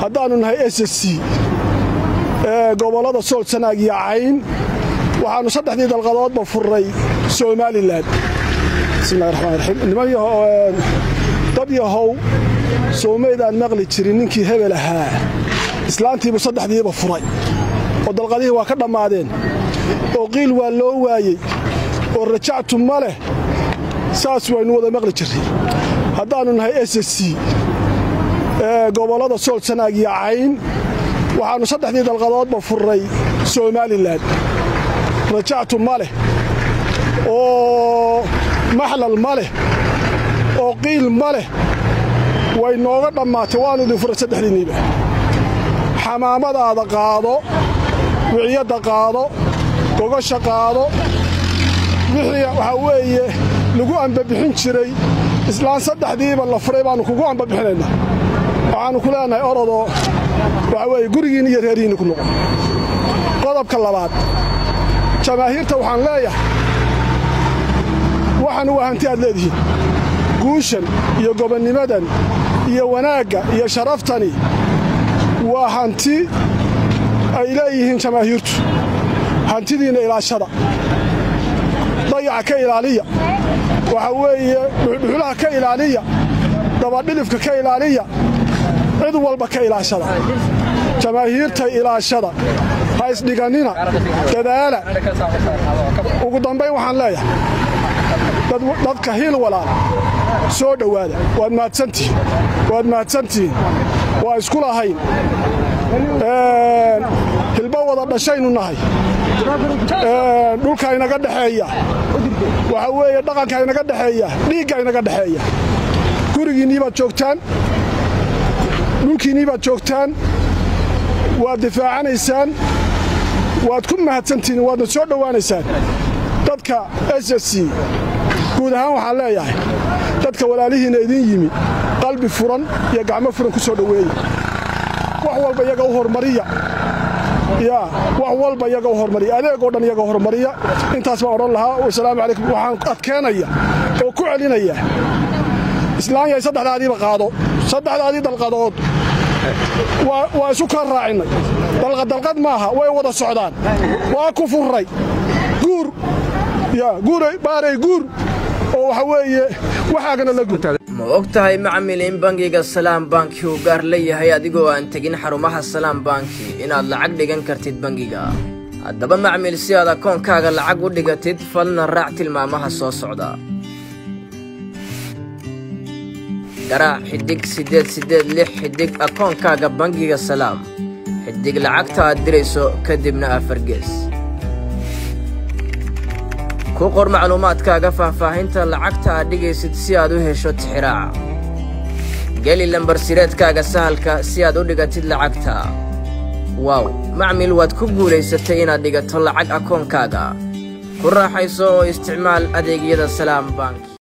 haddaannu nahay s c ee gobollada sool sanaag iyo cayn waxaannu saddexdii dalqadoodba furray somalilan bismillahi raxmaan raxiim niman dad yahow soomaydaan maqli jirin ninkii hebel ahaa islaantiibu saddexdiiba furay oo dalqadihii waa ka dhammaadeen oo qiil waa loo waayey oo rajactu ma leh saas waynu wada maqli jirray haddaannu nahay s c ee gobollada sool sanaag iyo cayn waxaannu saddexdii dalqadoodba furray somalilan rajactu ma leh oo maxlal ma leh oo qiil ma leh way nooga dhammaatay waannu idin furay saddexdiinniiba xamaamadaada qaado wiciyadda qaado gogasha qaado wixii waxaa weeye lagu ambabixin jiray islaan saddexdiiba la furay baannu kugu ambabixinaynaa waxaannu ku leenahay orodoo waxaa weeye gurigiinni iyo reerihiinni ku noqon qodobka labaad jamaahiirta waxaan leeyahay waxan waa hanti aad leedihiin guushan iyo gobonnimadan iyo wanaagga iyo sharaftani waa hanti ay leeyihiin jamaahiirtu hantidiinna ilaashada dayaca ka ilaaliya waxaa weeye dhuxulaha ka ilaaliya dabadhilifka ka ilaaliya cid walba ka ilaashada jamaahiirta ilaashada ha isdhigannina dadaala ugu dambayn waxaan leeyahay dadka hiil walaal soo dhowaada waad mahadsantihiin waad mahadsantihiin waa isku lahayn hilbo wada dhashaynu nahay dhulka inaga dhexeeya waxaa weeye dhaqanka inaga dhexeeya dhiigga inaga dhexeeya gurigiinnii baad joogtaan dhulkiinnii baad joogtaan waad difaacanaysaan waad ku mahadsantihiin waadna soo dhowaanaysaan dadka s s c guud ahaan waxaan leeyahay dadka walaalihiinna idiin yimi qalbi furan iyo gacmo furan ku soo dhoweeya wax walba iyaga u hormariya yaa wax walba iyaga u hormariya adeegoo dhan iyaga hormariya intaas baan odhan lahaa wasalaamu calaykum waxaan adkeenaya oo ku celinaya islaan yahay saddexdaadiiba qaado saddexdaadii dalqadood waa isu kala raacinnay dalqaddalqad maaha way wada socdaan waa ku furray guur yaa guuray baaray guur oo waxa weeye waxaagana la guur ma og tahay macmil in bangiga salaam banki uu gaar leeyahay adigoo aan tegin xarumaha salaam banki inaad lacag dhigan kartid bangiga haddaba macmil si aad akoonkaaga lacag u dhigatid falna raac tilmaamaha soo socda garaac xidhig siddeed siddeed lix xidhig akoonkaaga bangiga salaam xidhig lacagta aad dirayso kadibna afargees ku qor macluumaadkaaga faahfaahinta lacagta aad dhigaysid si aad u hesho tixiraaca geli lambarsireedkaaga sahalka si aad u dhigatid lacagta waaw macmil waad ku guulaysatay inaad dhigato lacag akoonkaaga ku raaxayso oo isticmaal adeegyada salaam bank